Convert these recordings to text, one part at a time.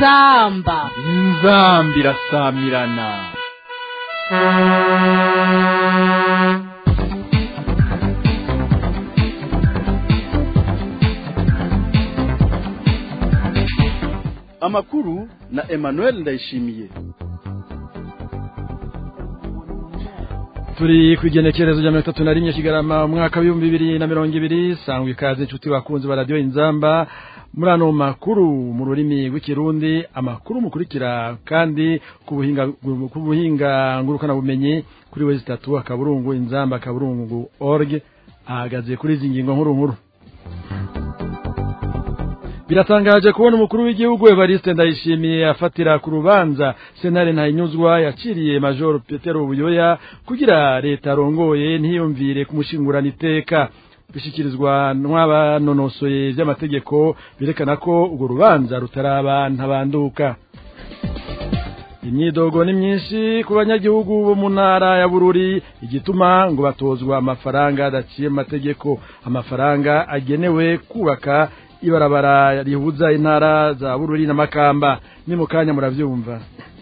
inzamba inzamba irasamirana amakuru na emmanuel ndayishimiye turi ku igenekerezo rya mirongo itatu na rimwe kigarama umwaka w'ibihumbi bibiri na mirongo ibiri sangwa ikaze inshuti bakunzi ba radiyo inzamba muri ano makuru mu rurimi rw'ikirundi amakuru mukurikira kandi ku buhinga ku buhinga ngurukanabumenyi kuri wezi itatu akaburungu inzamba akaburungu org ahagaze kuri izi ngingo nkuru nkuru biratangaje kubona umukuru w'igihugu Evariste Ndayishimiye afatira ku rubanza Senare Ntayinyuzwa yaciriye Major Petero Buyoya kugira leta arongoye ntiyumvire kumushingurana iteka bishikirizwa n'abanonosoye by'amategeko birekana ko urwo rubanza rutaraba ntabanduka imyidogo ni myinshi ku banyagihugu bo mu ntara ya bururi igituma ngo batozwa amafaranga adaciye mu mategeko amafaranga agenewe kubaka ibarabara rihuza intara za bururi na makamba ni mu kanya murabyumva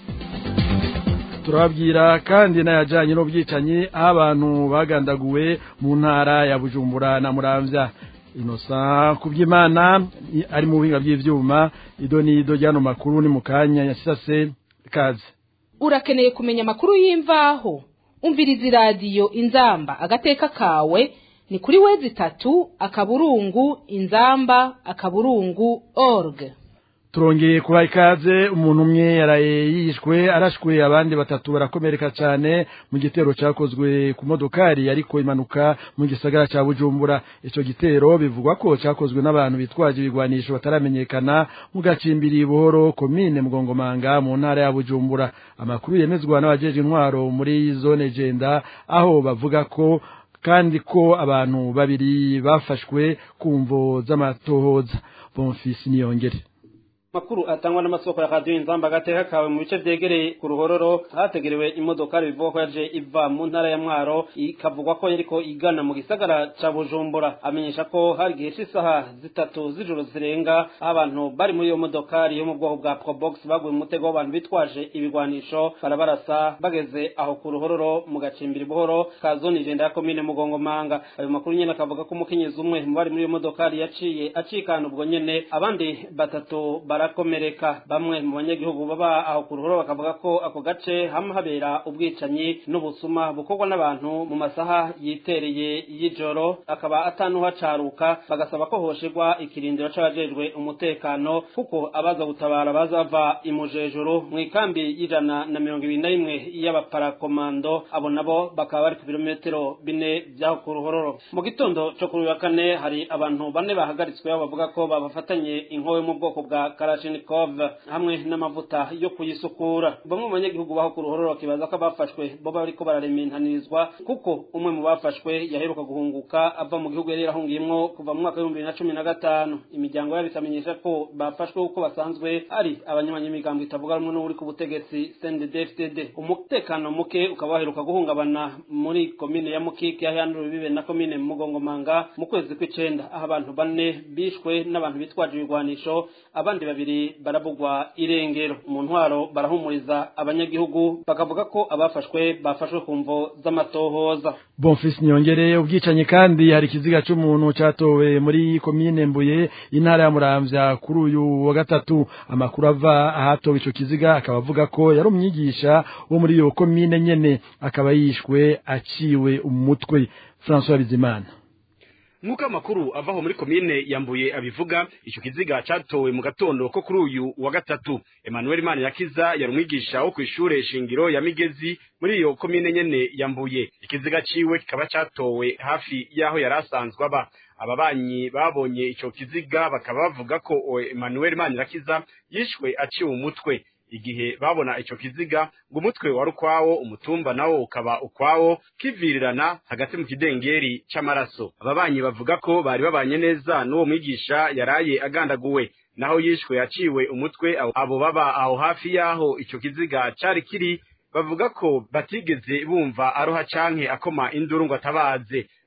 turababwira kandi n'ayajyanye n'ubwicanyi aho abantu bagandaguwe mu ntara ya bujumbura na muramvya inosa ku by'imana ari mu buhinga bw'ibyuma ido n'ido ry'ano makuru ni mu kanya yasase kaze urakeneye kumenya amakuru y'imvaho umviriza iradiyo inzamba agateka kawe ni kuri wezi itatu akaburungu inzamba akaburungu org turongeye kubaha ikaze umuntu umwe yaraye yishwe arashwe abandi batatu barakomereka cyane mu gitero cyakozwe ku modokari ariko imanuka mu gisagara cya bujumbura icyo gitero bivugwa ko cyakozwe n'abantu bitwaje ibigwanisho bataramenyekana mu gacimbiri buhoro komine mugongomanga mu ntara ya bujumbura amakuru yemezwa n'abajeje intwaro muri zone jenda aho bavuga ko kandi ko abantu babiri bafashwe ku mvo z'amatohoza bonfisi niyongere makuru atangwa n'amasoko ya radiyo inzamba agateka kawe mu bice vyegereye ku ruhororo hategerewe imodokari bivuga ko yaje iva mu ntara ya mwaro ikavugwa ko yariko igana mu gisagara ca bujumbura amenyesha ko hari igihe c'isaha zitatu z'ijoro zirenga aho abantu bari muri iyo modokari yo mu bwoko bwa probox baguye mu mutego w'abantu bitwaje ibigwanisho barabarasa bageze aho ku ruhororo mu gacimbiri buhoro ka zone ijenda ya komine mugongomanga ayo makuru nyene akavuga ko umukenyezi umwe mu bari muri iyo modokari yaciye acikana ubwo nyene abandi batatu barakomereka bamwe mu banyagihugu baba aho ku ruhoro bakavuga ko ako gace hamwe habera ubwicanyi n'ubusuma bukorwa n'abantu mu masaha yitereye y'ijoro akaba atanuhacaruka bagasaba ko hoshirwa ikirindiro c'abajejwe umutekano kuko abaza gutabara bazava imujejuru mu ikambi y'ijana na mirongo ibiri na rimwe y'abaparakomando abo nabo bakaba bari ku birometero bine vy'aho ku ruhororo mu gitondo co kuri uyu wa kane hari abantu bane bahagaritswe bavuga ko babafatanye inkowe mu bwoko bwa Kalashnikov hamwe n'amavuta yo kuyisukura bamwe mu banyagihugu baho ku ruhororo bakibaza ko abafashwe bo bariko bararementanirizwa kuko umwe mu bafashwe yaheruka guhunguka ava mu gihugu yari yarahungiyemwo kuva mu mwaka w'ibihumbi bibiri na cumi na gatanu imiryango yabo ikamenyesha ko bafashwe kuko basanzwe ari abanyamanyamigambo itavuga rumwe n'uri ku butegetsi CNDD-FDD umutekano muke ukaba waheruka guhungabana muri komine ya Mukike yahandura bibe na komine Mugongomanga mu kwezi kw'icenda aho abantu bane bishwe n'abantu bitwaje ibigwanisho abandi babiri barabugwa irengero mu ntwaro barahumuriza abanyagihugu bakavuga ko abafashwe bafashwe ku mvo z'amatohoza bonfisi nyongere ubwicanyi kandi hari ikiziga cy'umuntu cyatowe muri komine mbuye intara ya muramvya kuri uyu wa gatatu amakuru ava ahatowe ico kiziga akaba avuga ko yari umwigisha wo muri iyo komine nyene akaba yishwe aciwe umutwe François Bizimana nk'uko amakuru avaho muri komine yambuye abivuga icyo kiziga cyatowe mu gatondo ko kuri uyu wa gatatu emmanuel manirakiza yari umwigisha wo ku ishure shingiro ya migezi muri iyo komine nyene yambuye ikiziga ciwe kikaba cyatowe hafi y'aho yari asanzwe aba ababanyi babonye ico kiziga bakaba bavuga ko emmanuel manirakiza yishwe aciwe umutwe igihe babona ico kiziga ngo umutwe wari ukwawo umutumba nawo ukaba ukwawo kivirirana hagati mu kidengeri c'amaraso ababanyi bavuga ko bari babanye neza n'uwo mwigisha yaraye agandaguwe naho yishwe yaciwe umutwe abo baba aho hafi y'aho ico kiziga cari kiri bavuga ko batigeze bumva aroha canke akoma induru ngo atabaze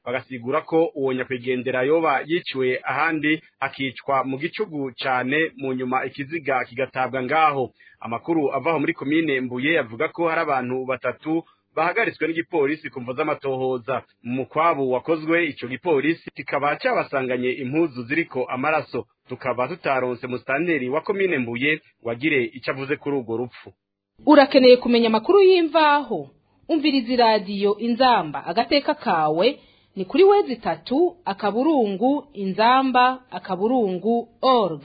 bagasigura ko uwo nyakwigendera yoba yiciwe ahandi akicwa mu gicugu cane mu nyuma ikiziga kigatabwa ngaho amakuru avaho muri komine mbuye avuga ko hari abantu batatu bahagaritswe n'igipolisi ku mvo z'amatohoza mu mukwabu wakozwe ico gipolisi kikaba cabasanganye impuzu ziriko amaraso tukaba tutaronse musitanteri wa komine mbuye wagire ico avuze kuri urwo rupfu urakeneye kumenya amakuru y'imvaho umviriza iradiyo inzamba agateka kawe ni kuri wezi itatu akaburungu inzamba akaburungu org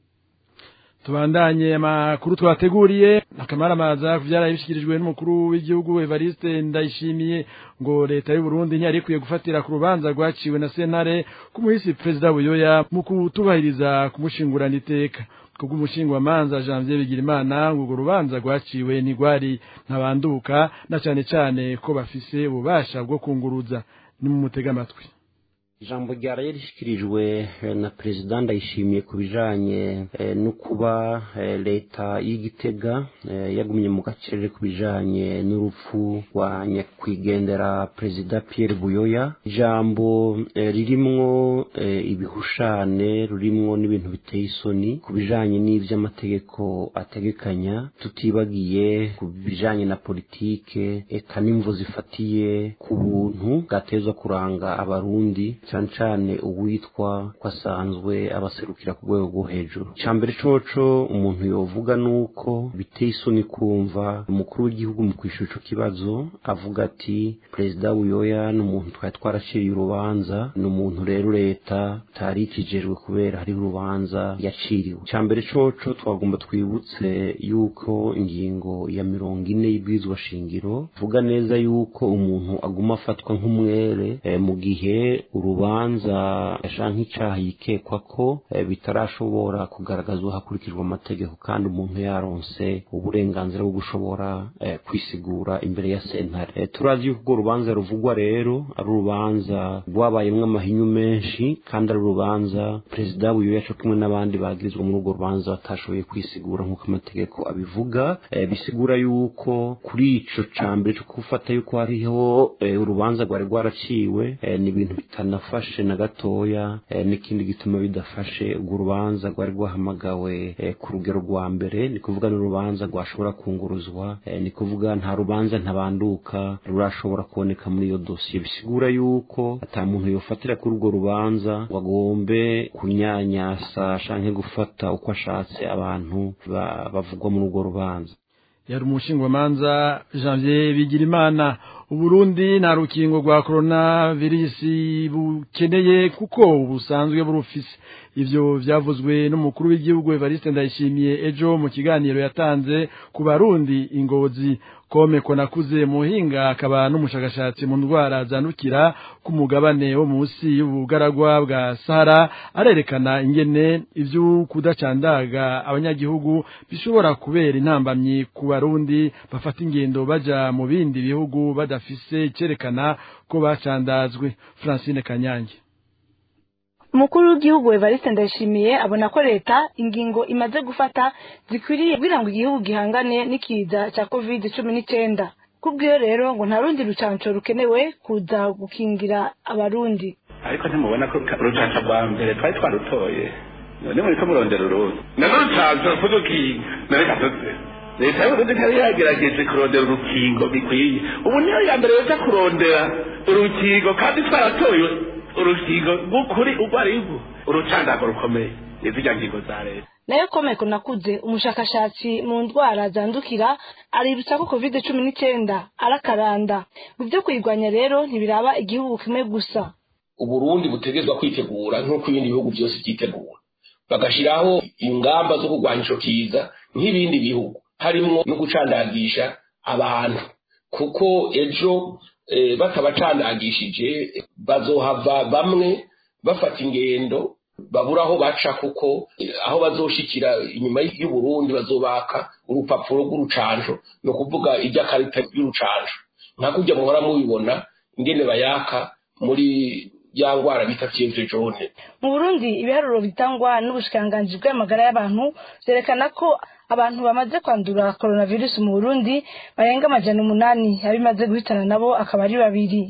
tubandanye amakuru twateguriye akamaramaza kuvyara ibishikirijwe n'umukuru w'igihugu Evariste Ndayishimiye ngo leta y'u Burundi ntiyari ikwiye gufatira ku rubanza rwaciwe na sentare ku muhisi perezida Buyoya mu kutubahiriza kumushingurana iteka kubwo umushingwamanza Janvier Bigirimana ngo urwo rubanza rwaciwe ntigwari ntabanduka na cane cane ko bafise ububasha bwo kunguruza ni mu mutega amatwi ijambo ryaraye rishyikirijwe na perezida ndayishimiye ku bijanye no kuba leta y'igitega yagumye mu gacerere ku bijanye n'urupfu rwa nyakwigendera perezida Pierre Buyoya ijambo ririmwo ibihushane rurimwo n'ibintu biteye isoni ku bijanye n'ivy'amategeko ategekanya tutibagiye ku bijanye na politike eka n'imvo zifatiye ku buntu bwatezwa kuranga abarundi cyane cyane uwitwa ko asanzwe abaserukira ku rwego rwo hejuru icya mbere coco umuntu yovuga ni uko biteye isoni kumva umukuru w'igihugu mu kwishyura ico kibazo avuga ati perezida buyoya ni umuntu twari twaraciriye urubanza ni umuntu rero leta itari ikijejwe kubera hariho urubanza yaciriwe icya mbere coco twagomba twibutse yuko ingingo ya mirongo ine y'ibwirizwa shingiro vuga neza yuko umuntu aguma afatwa nk'umwere eh, mu gihe urubanza yashaka nk'icyaha yikekwa ko eh, bitarashobora kugaragazwa hakurikijwe amategeko kandi umuntu yaronse uburenganzira bwo gushobora eh, kwisigura imbere ya sentare Eh, turazi yuko urwo rubanza ruvugwa rero ari urubanza rwabayemwo amahinyu menshi kandi ari urubanza perezida buyoya co kumwe n'abandi bagirizwa muri urwo rubanza batashoboye kwisigura nk'uko amategeko abivuga Eh, bisigura yuko kuri ico ca mbere co gufata yuko hariho eh, urubanza rwari rwaraciwe eh, ni ibintu bitanafashe na gatoya eh, n'ikindi gituma bidafashe urwo rubanza rwari rwahamagawe eh, ku rugero rwa mbere ni kuvuga n'urubanza rwashobora kunguruzwa eh, ni kuvuga nta rubanza ntabanduka rurashobora kuboneka muri iyo dosiye bisigura yuko ata muntu yofatira kuri urwo rubanza ngo agombe kunyanyasa canke gufata uko ashatse abantu ba- bavugwa muri urwo rubanza yari umushingwamanza janvier bigirimana uburundi nta rukingo rwa korona virusi bukeneye kuko busanzwe burufise ivyo vyavuzwe n'umukuru w'igihugu evariste ndayishimiye ejo mu kiganiro yatanze ku barundi ingozi kome konakuze muhinga akaba n'umushakashatsi mu ndwara zandukira ku mugabane wo munsi y'ubugaragwa bwa sahara arerekana ingene ivyo kudacandaga abanyagihugu bishobora kubera intambamyi ku barundi bafata ingendo baja mu bindi bihugu badafise icerekana ko bacandazwe francine kanyange umukuru w'igihugu evariste ndayishimiye abona ko leta ingingo imaze gufata zikwiriye kugira ngo igihugu gihangane n'ikiza cya covid cumi n'icyenda kubw'iyo rero ngo nta rundi rucanco rukenewe kuza gukingira abarundi ariko ntimubona ko urucanco rwa mbere twari twarutoye none muriko murondera urundi nano rucanco kudukinga none katoze leta y'uburundi ntari yagerageje kurondera urukingo bikwiye ubu niyo ya mbere yoza kurondera urukingo kandi twaratoye urukingo rw'ukuri urwo ari rwo urucandago rukomeye nizirya ngingo za leta nayo komeko nakuze umushakashatsi mu ndwara zandukira aributsa ko covid cumi n'icyenda arakaranda mu byo kuyirwanya rero ntibiraba igihugu kimwe gusa uburundi butegezwa kwitegura nk'uko ibindi bihugu byose byitegura bagashyiraho ingamba zo kurwanya ico kiza nk'ibindi bihugu harimwo no gucandagisha abantu kuko ejo eh, batabacandagishije bazohava bamwe bafata ingendo babura aho baca kuko eh, aho bazoshikira inyuma y'uburundi bazobaka urupapuro rw'urucanco ni ukuvuga iby'akarita y'urucanco nka kurya muhora mubibona ingene bayaka muri ya ngwara bita fievre jaune mu burundi ibiharuro bitangwa n'ubushikiranganji bw'amagara y'abantu vyerekana ko abantu bamaze kwandura coronavirus mu burundi barenga amajana umunani abimaze guhitana nabo akaba ari babiri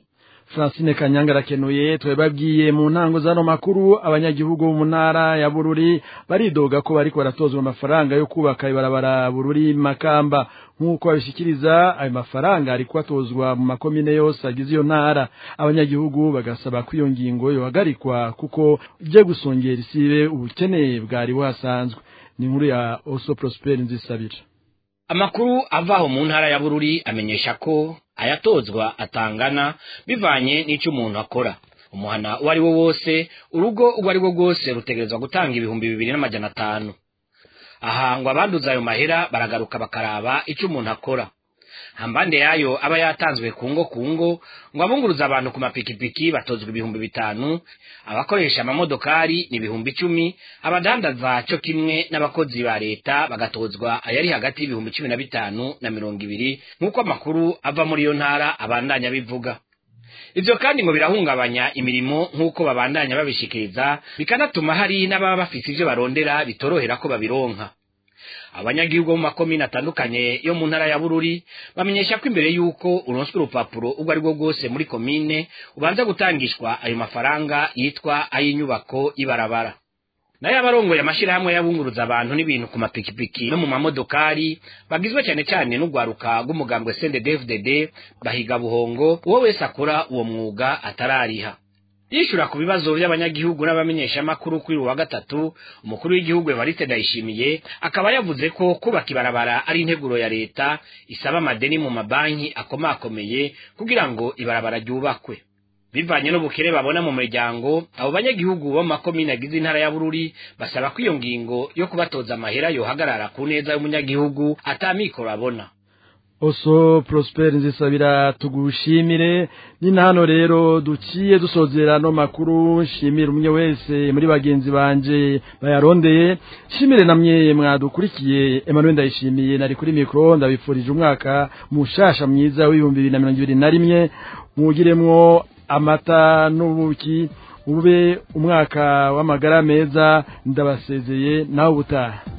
Francine Kanyanga arakenuye twebabwiye mu ntango zano makuru abanyagihugu mu ntara ya Bururi baridoga ko bariko baratozwa amafaranga yo kubaka ibarabara Bururi Makamba nk'uko babishikiriza ayo mafaranga ariko atozwa mu makomine yose agize iyo ntara abanyagihugu bagasaba ko iyo ngingo yohagarikwa kuko ije gusongera isibe ubukene bwari buhasanzwe ni inkuru ya Oso Prosper Nzisabira amakuru avaho mu ntara ya bururi amenyesha ko ayatozwa atangana bivanye n'icyo umuntu akora umuhana uwo ari wo wose urugo uwo ari rwo rwose rutegerezwa gutanga ibihumbi bibiri n'amajana atanu aha ngo abanduza ayo mahera baragaruka bakaraba icyo umuntu akora hambande yayo aba yatanzwe ku ngo ku ngo ngo abunguruza abantu ku mapikipiki batozwa ibihumbi bitanu abakoresha amamodokari ni ibihumbi icumi abadandaza cyo kimwe n'abakozi ba leta bagatozwa ayari hagati y'ibihumbi cumi na bitanu na mirongo ibiri nk'uko amakuru ava muri iyo ntara abandanya bivuga ivyo kandi ngo birahungabanya imirimo nk'uko babandanya babishikiriza bikanatuma hari n'ababa bafise ivyo barondera bitorohera ko babironka abanyagihugu bo mu makomine atandukanye yo mu ntara ya bururi bamenyesha ko imbere y'uko uronswe urupapuro ubwo ari rwo rwose muri komine ubanza gutangishwa ayo mafaranga yitwa ay'inyubako y'ibarabara nayo abarongoye amashirahamwe y'abunguruza abantu n'ibintu ku mapikipiki no mu mamodokari bagizwe cyane cyane n'urwaruka rw'umugambwe CNDD-FDD bahiga buhongo uwo wese akora uwo mwuga atarariha yishura ku bibazo by'abanyagihugu n'abamenyeshamakuru kuri uwa gatatu umukuru w'igihugu Evariste Ndayishimiye akaba yavuze ko kubaka ibarabara ari integuro ya leta isaba amadeni mu mabanki akomakomeye kugira ngo ibarabara ryubakwe bivanye n'ubukene babona mu miryango abo banyagihugu bo mu makomine agize intara ya Bururi basaba ko iyo ngingo yo kubatoza amahera yohagarara ku neza y'umunyagihugu atamikoro abona Oso Prosper nzisabira tugushimire ni hano rero duciye dusozera no makuru shimira umwe wese muri bagenzi banje bayarondeye shimire namwe mwadukurikiye Emmanuel ndayishimiye nari kuri micro ndabifurije umwaka mushasha mwiza w'ibihumbi bibiri na mirongo ibiri na rimwe mwugiremwo amata n'ubuki ube umwaka w'amagara meza ndabasezeye nawe ubutaha